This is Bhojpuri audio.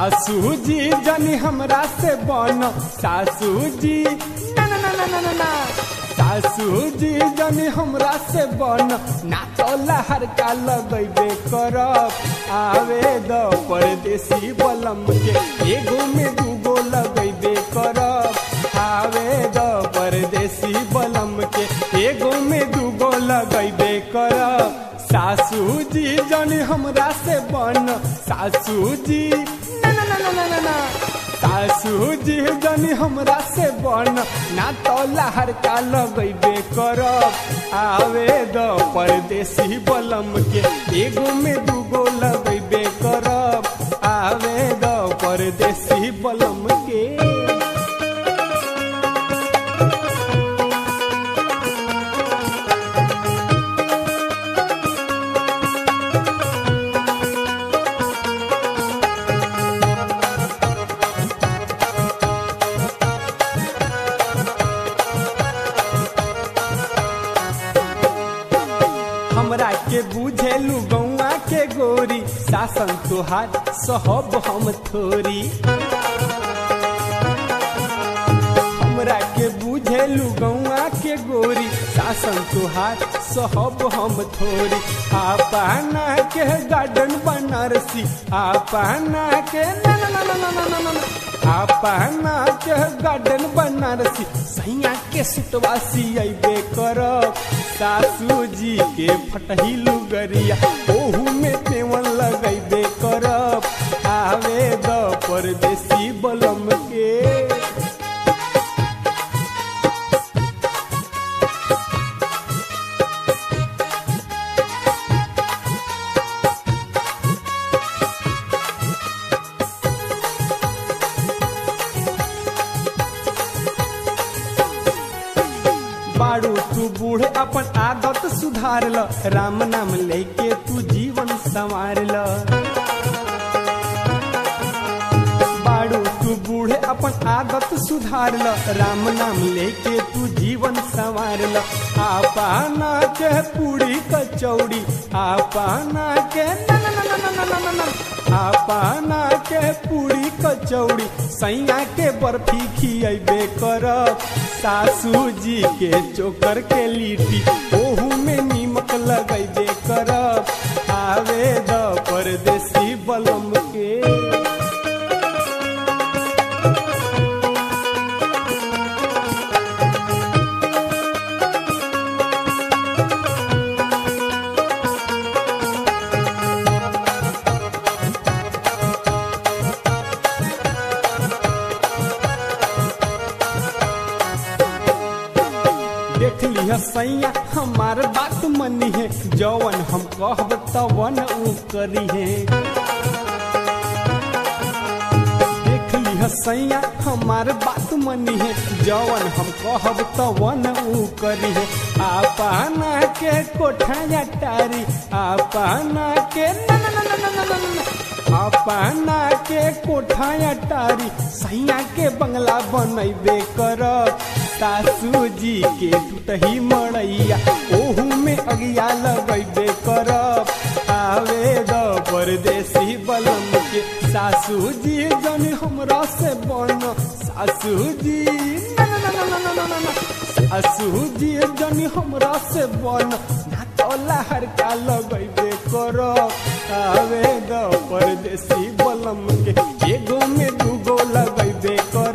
सासू जी जनी हमरा से बन सासू जी ना ना ना ना ना ना ना सासू जी जनी हमरा से बन ना तो लहर का लगैबे करब आवे द परदेसी बलम के एगो में दूगो लगैबे करब आवे द परदेसी बलम के एगो में दूगो लगैबे करब सासू जी जनी हमरा से बन सासू जी ना ना ना ना ना ना ना सासू जी जनी हमरा से बन ना तो लहर का लगैबे करब आवे द परदेसी बलम के एगो में दूगो लगैबे करब आवे द परदेसी बलम के हमरा के बुझेलू गौआ के गोरी शासन तुहार सहब हम थोरी हमरा के बुझेलू गौआ के गोरी शासन तुहार सहब हम थोरी आपना के गार्डन बनारसी आपना के ना ना ना ना ना ना ना ना ना आपना के गार्डन बनारसी सैया के सुतवासी अबे करब सासू जी के फटहिलू गरिया ओहू में तेवन लगैबे करब आवे द परदेसी बलम के बाड़ू तू बूढ़ अपन आदत सुधार ल राम नाम लेके तू जीवन संवार ल बाड़ू तू बूढ़ अपन आदत सुधार ल राम नाम लेके तू जीवन संवार ल आपाना के पूरी कचौड़ी आपाना के ना ना ना ना ना ना ना ना आपाना के पूरी कचौड़ी सैया के बर्फी खियबे करब सासू जी के चोकर के लिट्टी ओहू में नीमक लगैबे करब आवे द परदेसी बलम के देख लिह सैया हमार बात मनी है जवन हम कहब तवन ऊ करी है देख लिह सैया हमार बात मनी है जवन हम कहब तवन ऊ करी है आपना के कोठा टारी आपना के ना ना ना ना ना ना ना ना अपना के कोठा टारी सैया के बंगला बनैबे करब सासू जी के टूटही मड़ैया ओहू में अगिया लगैबे करब आवे द परदेसी बलम के सासू जी जन हमरा से बन सासू जी ना ना ना ना ना ना ना ना सासू जी जन हमरा से बन ना तो लहर का लगैबे करब आवे द परदेसी बलम के एगो में दूगो लगैबे कर